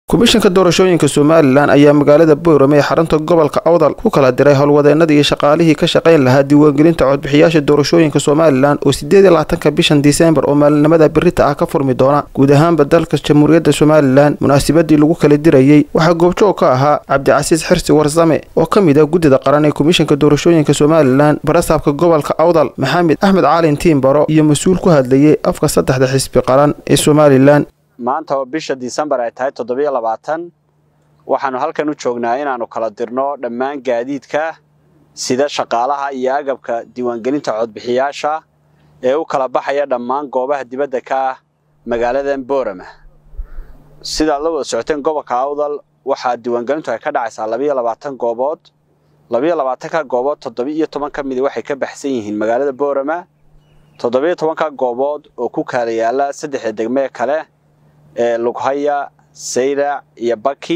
komishanka doorashooyinka somalilan ayaa magaalada boorame ee xarunta gobolka awdal ku kala diray howlwadeenadii iyo shaqaalihii ka shaqayn lahaa diiwaangelinta codbixiyaasha doorashooyinka somalilan oo sideed iyo labaatanka bishan diseembar oo maalinimada birita ah ka furmi doona guud ahaanba dalka jamhuuriyadda somalilan munaasabadii lagu kala dirayey waxaa goobjoog ka ahaa cabdicasiis xirsi warsame oo ka mid ah guddida qaran ee komishanka doorashooyinka somalilan barasaabka gobolka awdal maxamed axmed caalin tiimbaro iyo mas-uul ku hadlayay afka saddexda xisbi qaran ee somalilan maanta oo bisha disembar ay tahay toddobiyo labaatan waxaanu halkan u joognaa inaannu kala dirno dhammaan gaadiidka sida shaqaalaha iyo agabka diiwaangelinta codbixiyaasha ee u kala baxaya dhammaan goobaha dibadda ka ah magaaladan boorama sidaad la wada socoteen gobolka awdal waxaa diiwaangelintu ay ka dhacaysaa labiyo labaatan goobood labiyo labaatanka goobood toddoba-iyo toban ka midi waxay ka baxsan yihiin magaalada boorama toddobiyo tobanka goobood oo ku kaala yaala saddexda degmee kale ee lughaya sayrac iyo baki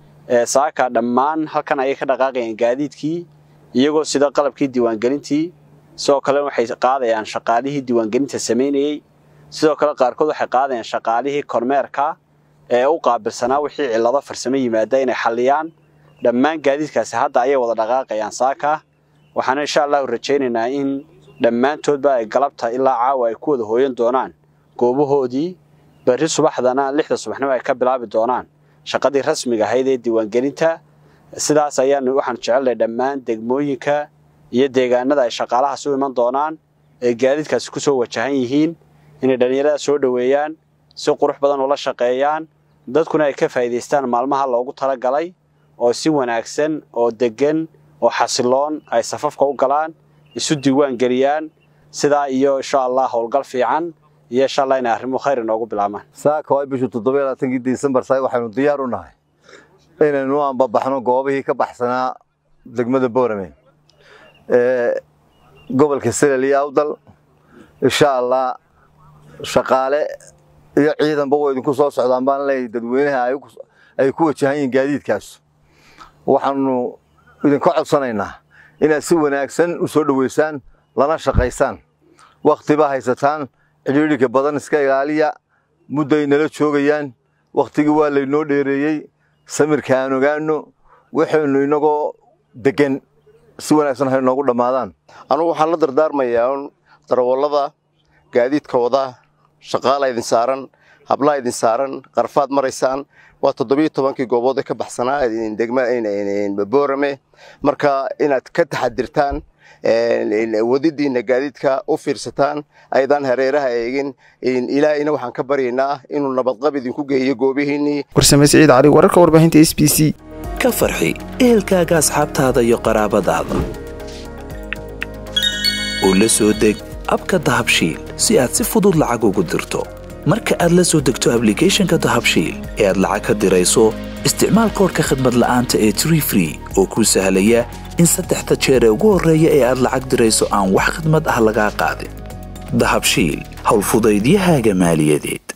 saaka dhammaan halkan ayay ka dhaqaaqayaan gaadiidkii iyagoo sida qalabkii diiwaangelintii sidoo kale waxay qaadayaan shaqaalihii diiwaangelinta samaynayey sidoo kale qaarkood waxay qaadayaan shaqaalihii kormeerka ee u qaabilsanaa wixii cillado farsamo yimaada inay xalliyaan dhammaan gaadiidkaasi hadda ayay wada dhaqaaqayaan saaka waxaana insha allahu rajaynaynaa in dhammaantoodba ay galabta ilaa caawa ay ku wada hooyan doonaan goobahoodii berri subaxdana lixda subaxnimo ay ka bilaabi doonaan shaqadii rasmiga ahayd ee diiwaangelinta sidaas ayaanu waxaanu jecelnahay dhammaan degmooyinka iyo deegaanada ay shaqaalahaas u iman doonaan ee gaadiidkaasi ku soo wajahan yihiin inay dhallinyarada soo dhoweeyaan si qurux badan ula shaqeeyaan dadkuna ay ka faa'iidaystaan maalmaha loogu talagalay oo si wanaagsan oo deggan oo xasiloon ay safafka u galaan isu diiwaan geliyaan sidaa iyo insha allah howlgal fiican iyo insha allah inay arrimo khayr inoogu bilaabmaan saaka waa bishu toddoba labaatankii disembar saay waxaynu diyaar u nahay inaynu anbabaxno goobihii ka baxsanaa degmada boorame ee gobolka selel iyo awdal insha allah shaqaale iyo ciidanba way idinku soo socdaan baan leeyahay dadweynaha ay ku wajahan yihiin gaadiidkaas waxaanu idinka codsanaynaa inaad si wanaagsan u soo dhoweysaan lana shaqaysaan wakhtiba haysataan cidhiidhika badan iska ilaaliya mudday nala joogayaan wakhtigii waa laynoo dheereeyey samirka aan ogaano waxaynu inagoo deggan si wanaagsan hay noogu dhammaadaan anugu waxaan la dardaarmayaa un darawallada gaadiidkooda shaqaala idin saaran hablaha idin saaran qarfaad maraysaan waa toddobiyo tobankii goobood ee ka baxsanaa degma boorame marka inaad ka taxadirtaan wadidiina gaadiidka u fiirsataan aydaan hareeraha eegin ilaahayna waxaan ka baryaynaa inuu nabadqab idinku geeyo goobihiinnii warsame siciid cali wararka warbaahinta s b c ka farxi ehelkaaga asxaabtaada iyo qaraabadaada oo la soo deg abka dahabshiil si aad si fudud lacag ugu dirto marka aad la soo degto ablicathonka dahabshiil ee aad lacag ka dirayso isticmaal koorka khadmad la'aanta ee tree free oo kuu sahlaya in saddexda jeer ee ugu horreeya ee aad lacag dirayso aan wax khidmad ah lagaa qaadin dahabshiil howlfudaydiyahaaga maaliyadeed